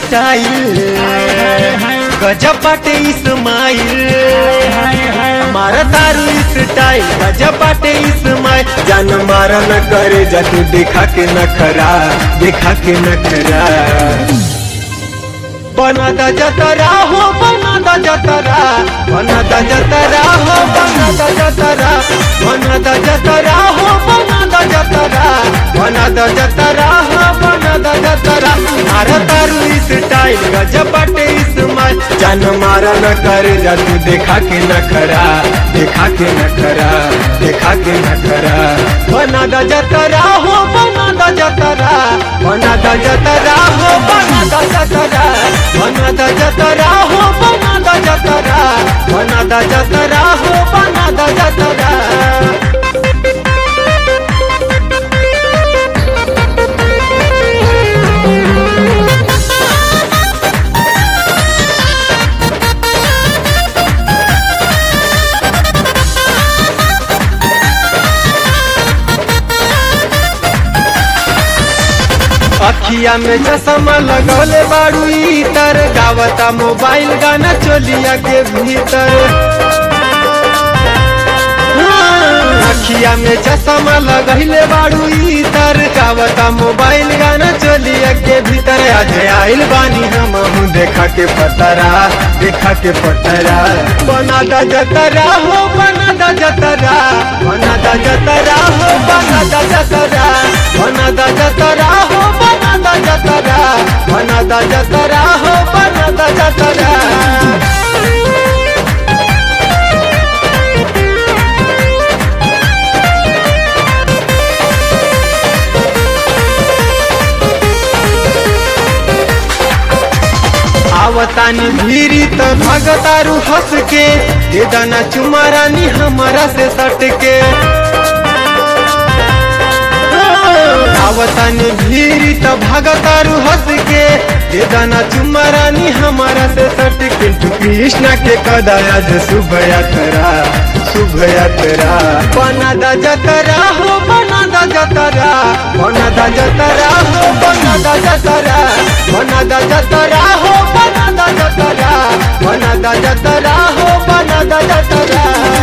style गजब बाटे इस्माइल मारा तारू स्टाइल गजब बाटे इस्माइल जान मारा न करे जा तू देखा के नखरा देखा के नखरा बना दा जतरा हो बना दा जतरा बना दा जतरा हो बना दा जतरा बना दा जतरा हो बना दा जतरा बना दा जतरा हो बना दा जतरा मारा तारू स्टाइल गजब बाटे इस्माइल जान मारा न करे जा तू देखा के नखरा देखा के नखरा देखा के नखरा बना दा जतरा हो बना दा जतरा बना दा जतरा हो बना दा जतरा बना दा जतरा हो बना दा जतरा बना दा जतरा हो बना दा जतरा अखिया में चश्मा लगौले बाड़ू इतर गावता मोबाइल गाना चोलिया के भीतर अखिया में चश्मा लगैले बाड़ू इतर गावता मोबाइल गाना चोलिया के भीतर आज आइल बानी हम हूँ देखा के पतरा देखा के पतरा बना दा जतरा हो बना दा जतरा बना दा जतरा हो बना दा जतरा बना दा जतरा हो बना दा जतरा बना दा जतरा हो बना दा जतरा आवतानी भीरी त भगतारू हंस के दे दाना चुमारानी हमारा से सट के आवतानी भीरी त भगतारू हंस के दे दाना चुमारानी हमारा से सट के तू कृष्णा के कदाया जे शुभ यात्रा शुभ यात्रा बना दा जतरा हो बना दा जतरा बना दा जतरा हो बना दा जतरा बना दा जतरा हो बना दा जतरा बना दा जतरा हो बना दा जतरा